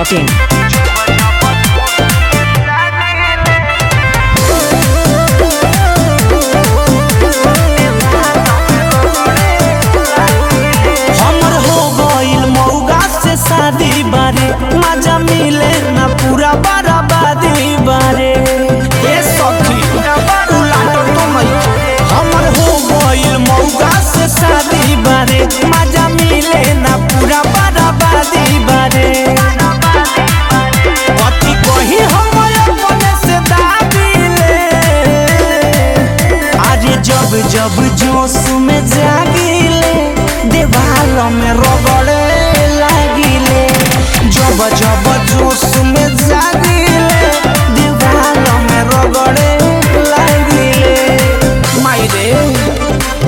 masti.in. हमर हो गइल मौगा से शादी बारे मजा मिले ना पूरा बराबादी बारे ए सखी उलाट तो नहीं हमर हो गइल मौगा से शादी बारे मजा मिले ना पूरा बराबादी बारे पति कही हम अपने से दाबिले अरे जब जब जोश में जागिले देवाल में रगड़े लागिले जब जब जोश में जागिले देवाल में रगड़े लागिले माई रे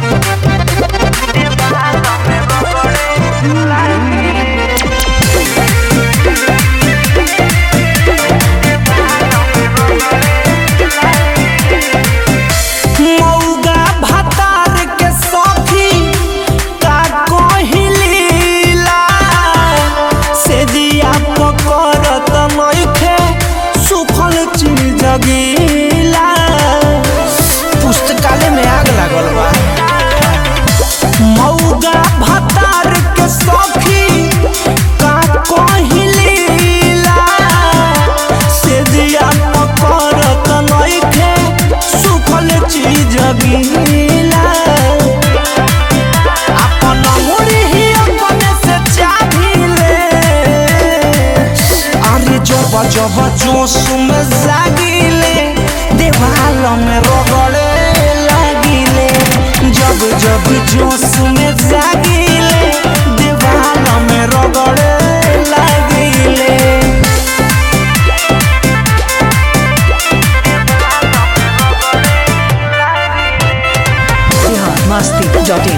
मौगा भतार के सखी का कहिलीला से दिया पकड़त नइखे सुखल चीज गीला पुस्तकालय में आग लागल बा मौगा भतार के सखी का कहिलीला से दिया पकड़त नइखे सुखल चीज गीला अपन मुड़ी ही अपने से चाभिले अरे जब जब जोश में जागिले देवाल में रगड़े लागिले जब जब जोश में जागिले देवाल में रगड़े लागिले Bihar masti.in.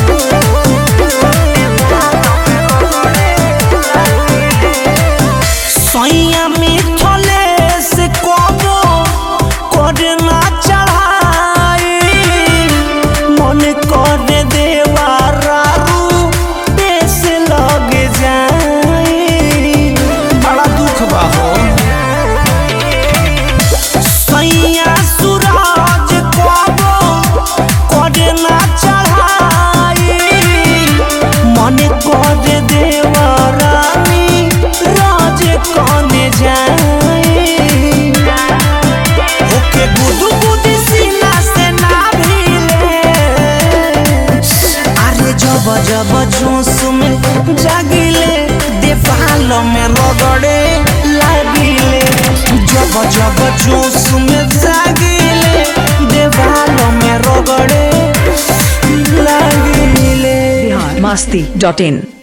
सैया मिथले से कबो करना चढ़ाई मन कर देवा रारू देश लग जाई बड़ा दुख बा हो सैया सूरज कबो करना चढ़ाई मन कर देवा रानी राज कने जाई ओके गुदु गुदी सीना से ना भिले अरे जब जब जोश में जागिले देवाल में रगड़े लागिले जब जब जोश में जागिले देवाल में रगड़े लागिले Bihar masti.in.